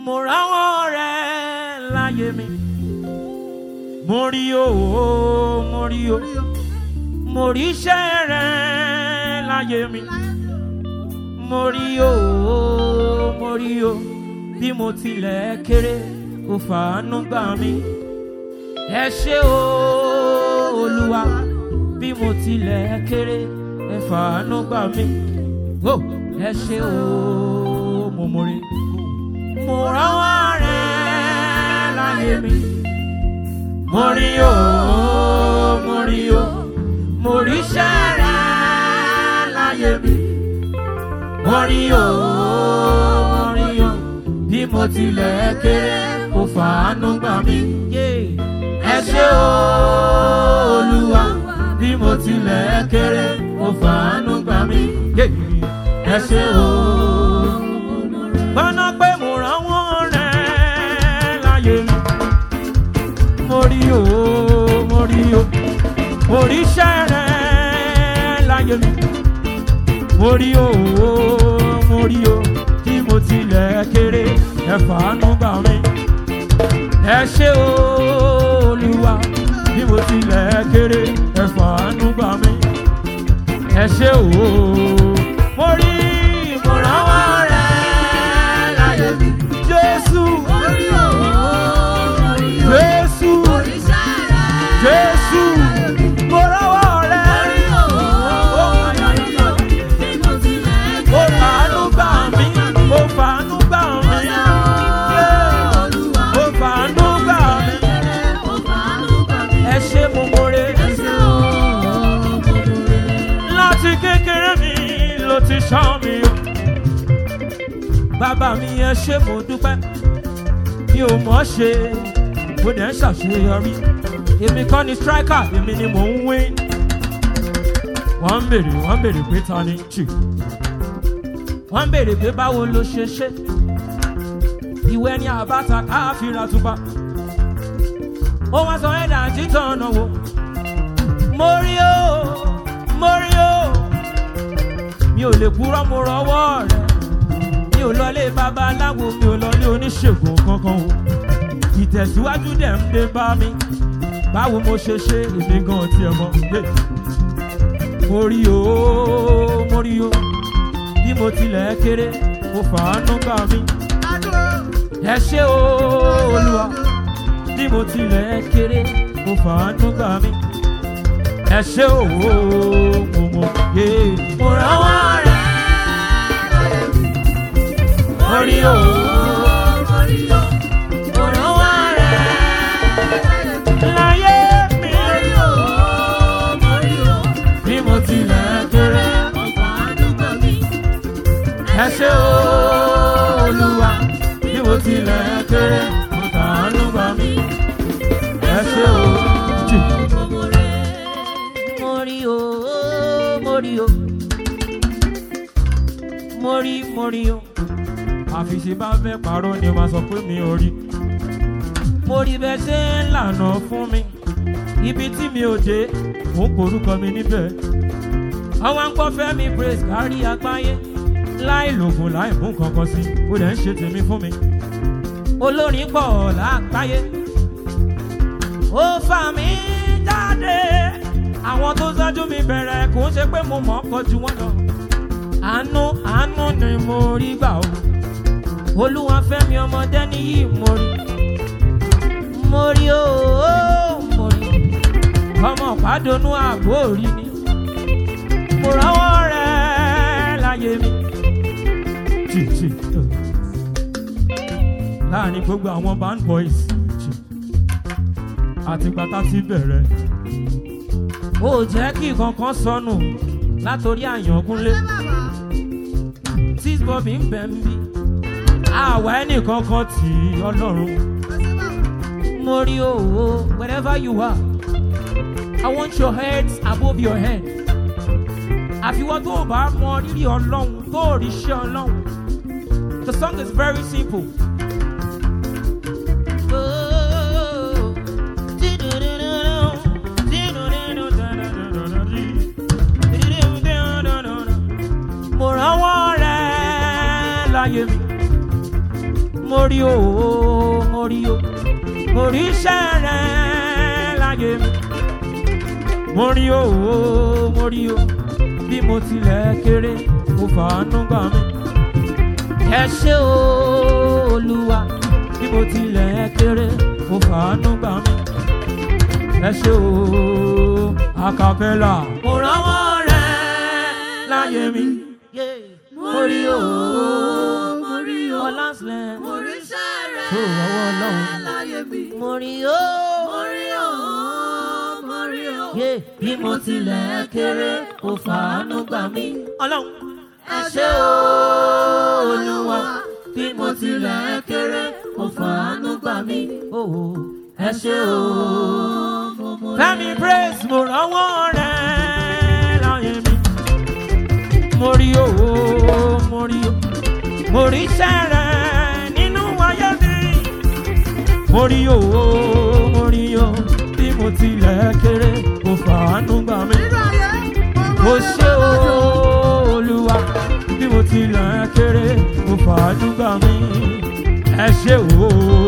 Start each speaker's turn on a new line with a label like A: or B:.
A: mo ráwọ́ rẹ̀ láyé mi mo rí o mo rí o mo rí iṣẹ́ rẹ̀ láyé mi mo rí o mo rí o bí mo tilẹ̀ kéré kò fàánú gbà mí ẹ ṣé o olúwa bí mo tilẹ̀ kéré ẹ fàánú gbà mí o ẹ ṣé o mo mọ̀re mo rọ́wọ́ rẹ̀ láyé mi mo rí o mo rí o mo rí iṣẹ́ rẹ̀ láyé mi mo rí o mo rí o bí mo tilẹ̀ kéré kò fàánú gbà mí ẹ ṣé o olúwa bí mo tilẹ̀ kéré kò fàánú gbà mí ẹ ṣé o. gbọ́nà pé mo rànwọ́ rẹ̀ láyé mi mo rí o mo rí o mo rí iṣẹ́ rẹ̀ láyé mi mo rí o mo rí o bí mo tilẹ̀ kéré ẹ fàánú gbà mí ẹ ṣé o olúwa bí mo tilẹ̀ kéré ẹ fàánú gbà mí ẹ ṣé o mo rí ìmọ̀rànwọ́ rẹ̀ láyé mi jésù jésù jésù mo rọ́wọ́ rẹ̀ ó fàánú gbà mí ó fàánú gbà mí ó fàánú gbà mí ẹ ṣé mo mọ̀re láti kékeré mi ló ti ṣọ́ mi o bàbá mi ẹ ṣé mo dúpẹ́ mi ò mọ̀ ṣe mo dẹ̀ ń ṣàṣeyọrí èmi kọ́ ni striker èmi ni mò ń win wọ́n ń bèrè wọ́n ń bèrè pé ta ni jù wọ́n ń bèrè pé báwo ló ṣe ṣe ìwé ni àbáta káfíra tuba ó wá sọ ẹ̀dá títàn ọ̀nà wo mo rí o mo rí o mi ò lè purọ́ mo rọwọ́ rẹ̀ mi ò lọlé babaláwo mi ò lọlé oníṣègùn kankan o ìtẹ̀síwájú dẹ̀ ń dé bá mi báwo mo ṣe ṣe èmi gan tiẹ̀ mọ́ Hey. mo rí o mo rí o bí mo tilẹ̀ kéré mo fàánú gbà mí ẹ ṣé o olúwa bí mo tilẹ̀ kéré mo fàánú gbà mí ẹ ṣé o mo mọ yé mo rànwọ́ rẹ̀ mo rí o mo rànwọ́ rẹ̀ láyé mi bí mo tilẹ̀ kéré ẹ ṣé o olúwa bí mo tilẹ̀ kéré mo fàánú gbà mí ẹ ṣé o jù. mo rí o mo rí o mo rí mo rí o àfiṣe bá fẹ́ parọ́ ni wọ́n sọ pé mi ò rí mo rí bẹ́ẹ̀ ṣe ń lànà fún mi ibi tí mi ò dé mò ń porúkọ mi níbẹ̀ àwọn ń gbọ́ fẹ́mi praise kárí àgbáyé láì lògùn láì mú kankan sí ó dẹ̀ ń ṣe tèmi fún mi olórin pọ̀ lágbáyé ó fà mí jáde àwọn tó ṣáájú mi bẹ̀rẹ̀ kò ń ṣe pé mo mọ̀ ọ́ pọ̀ ju wọn lọ àánú àánú ni mo rí gbà o olúwa fẹ́mi ọmọdé níyì mo rí mo rí o mo rí ọmọ pàdánù àbò rí ni mo rọ́wọ́ rẹ̀ láyé mi jì jì láàrin gbogbo àwọn band boys jì àtìgbà tá ti bẹ̀rẹ̀ ó jẹ́ kí kankan sọnù látòrí àyànkúnlé tí bobby ń bẹ̀ ń bí àwa ẹnìkankan tì í ọlọ́run mo rí owó wherever you are I want your heads above your head àfiwọ́ tó o bá mọ rírì ọlọ́run tó o rí iṣẹ́ ọlọ́run the song is very simple. mo rànwọ́ rẹ̀ láyé mi mo rí o mo rí o mo rí iṣẹ́ rẹ láyé mi mo rí o mo rí o bí mo tilẹ̀ kéré mo fàánú gbà mí ẹ ṣé o olúwa bí mo tilẹ̀ kéré mo fàánú gbà mí ẹ ṣé o acapella mo rọ́wọ́ rẹ láyé mi mo rí o
B: mo rí o
A: ọlásìlẹ̀
B: mo rí iṣẹ́ rẹ̀
A: tó rọ́wọ́ lọ́hùn
B: láyé mi.
A: mo rí o
B: mo rí o mo rí o.
A: yé bí mo tilẹ̀ kéré mo fàánú gbà mí ọlọ́run
B: ẹ ṣé o
A: olúwa bí mo tilẹ̀ kéré mo fàánú gbà mí o ẹ ṣé o. Fẹ́mi praise mo rọ́wọ́ rẹ̀ láyé mi. Mo rí o, mo rí o, mo rí iṣẹ́ rẹ̀ nínú ayé mi. Mo rí o, mo rí o, bí mo tilẹ̀ kéré, mo fàánú gbà mí.
B: nínú ayé
A: Mo ṣe o, Olúwa, bí mo tilẹ̀ kéré, mo fàánú gbà mí. Ẹ ṣé o.